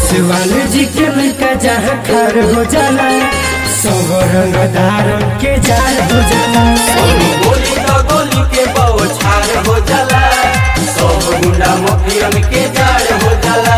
जसवाल जी के लड़का जहाँ खार हो जाला सब रंगदारन के जार हो जाला गोली तो गोली के बौछार हो जाला सब गुंडा मफियन के जाड़ हो जाला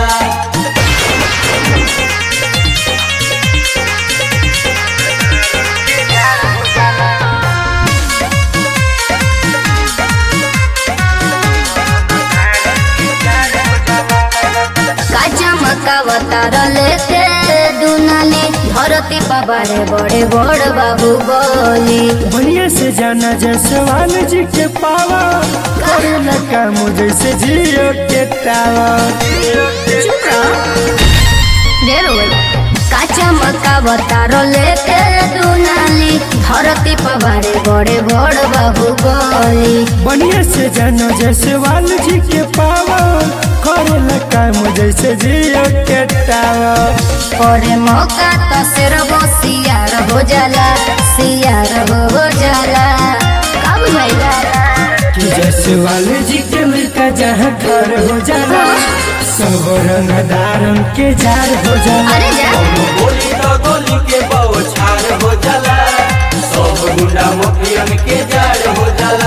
काचा मकावतार लेके दुनाली धरती पबारे बड़े बड़ बाबू बोली बढ़िया से जाना जसवाल जी के पावा करे लगा मुझे से जियो के टावा चुप रहो ढेर हो गइल। काचा मकावतार लेके दुनाली धरती पबारे बड़े बड़ बाबू बोली बढ़िया से जाना जसवाल जी के पावा करे लगा मुझे से जियो के टावा परे मौका तो सिर्फ सियार हो जाला सियार हो जाला कब भैया कि जसवाल जी के लड़का जहाँ खार हो जाला सब रंगदारन के जार हो जाला अरे जा गोली तो गोली के बौछार हो जाला सब गुंडा मफियन के जाड़ हो जाला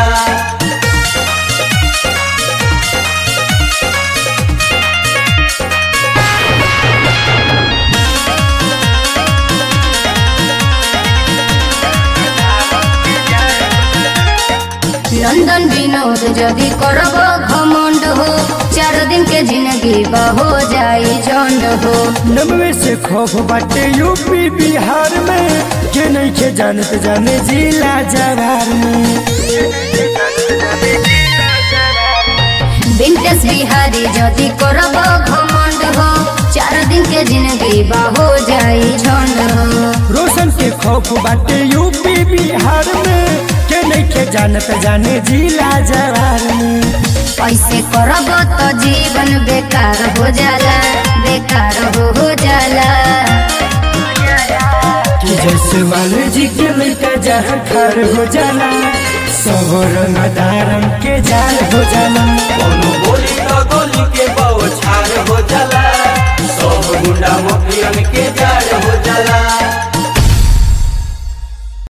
लंदन विनोद जदि करब घमंड हो चार दिन के जिंदगी हो जाई झंड हो नब्बे से खौफ बाटे यूपी बिहार में के नहीं के जानत जाने जिला जवार में विंटेज बिहारी जदि करब घमंड हो चार दिन के जिंदगी हो जाई झंड हो रोशन के खौफ बाटे यूपी बिहार में के नहीं के जानत जाने जिला जवार में ऐसे करब तो जीवन बेकार हो जाला बेकार हो हो जाला कि जसवाल जी के लड़का जहाँ खार हो जाला सब रंगदारन के जार हो जाला